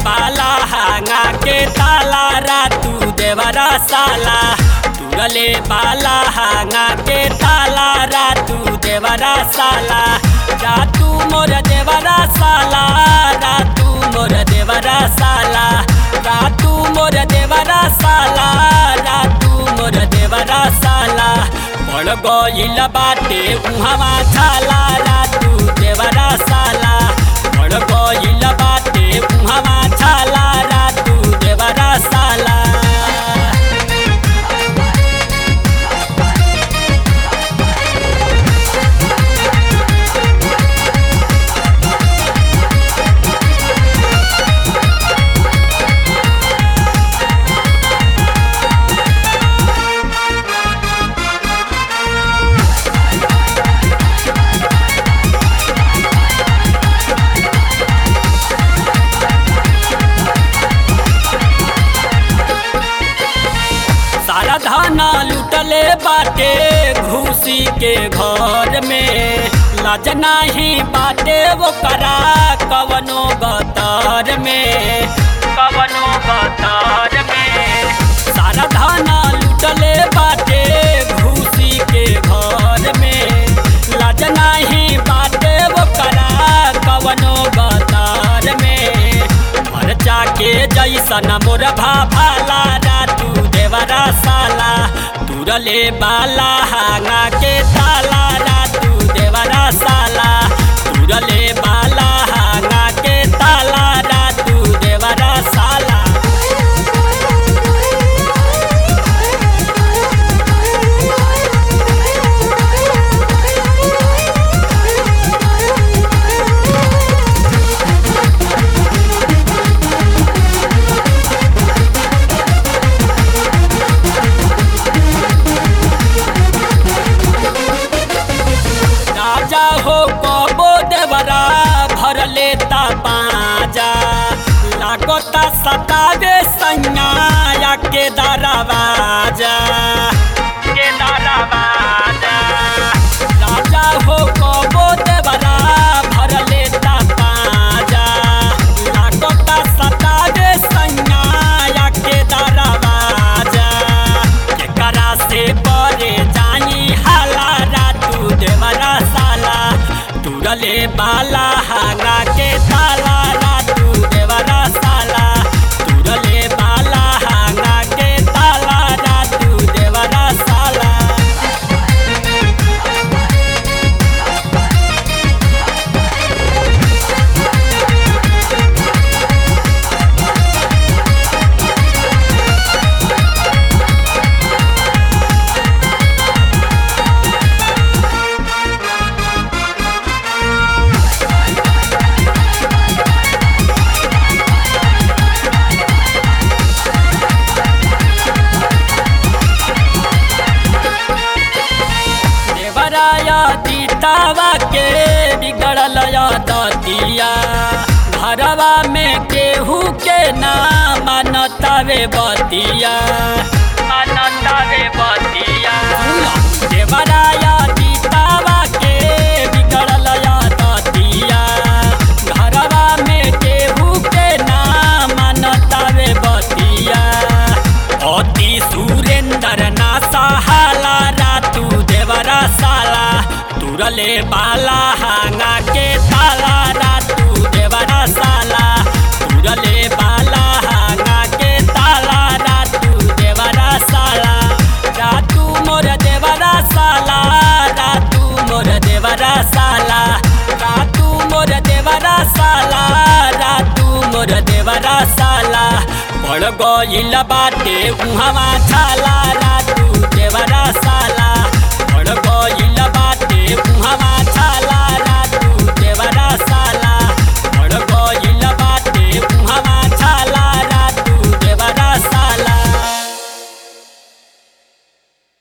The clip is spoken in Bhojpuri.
बाला हांगा के ताला रातू देवरा साला तुरले बाला हांगा के ताला रातू देवरा साला रातू मोर देवरा साला रातू मोर देवरा साला रातू मोर देवरा साला रातू मोर देवरा साला पड़ गइल बाटे उहवा छाला रातू देवरा साला पड़ गइल बाटे उहवा छाला रातू देवरा साला सारा धाना लुटले बाटे घूसी के घर में लाज नाही बाटे वो करा कवनो गतर में कवनो गतर में सारा धाना लुटले बाटे घूसी के घर में लाज नाही बाटे वो करा कवनो गतर में मरचा के जैसन मोर भाला रातू देवरा साला तुरले बाला हांगा के ताला रातू देवरा साला तुरले बाला हांगा के ताला रातू देवरा साला राजा हो कबो देवरा भर लेता पाजा लागोता सतावे सैया के दरवाजा के दरवाजा राजा हो कबो देवरा भर लेता पाजा लागोता सतावे सैया के दरवाजा केकरा से परे जानी हाला रातू देवरा साला तुरले बाला हांगा के ताला रातू देवरा साला तुरले बाला हांगा के ताला रातू देवरा साला देवराया दीतावा के बिगड़ल दतिया घरवा में केहू के ना मानतावे बतिया मानतावे बतिया देवराया दीतावा के बिगड़ल दतिया घरवा में केहू के ना मानतावे बतिया अति सुरेंद्र ना सहाला रातू देवरा साला तुरले बाला हांगा के ताला रातू देवरा साला तुरले बाला हांगा के ताला रातू देवरा साला रातू मोर देवरा साला रातू मोर देवरा साला रातू मोर देवरा साला रातू मोर देवरा साला पड़ गइल बाटे उहवा छाला रातू देवरा साला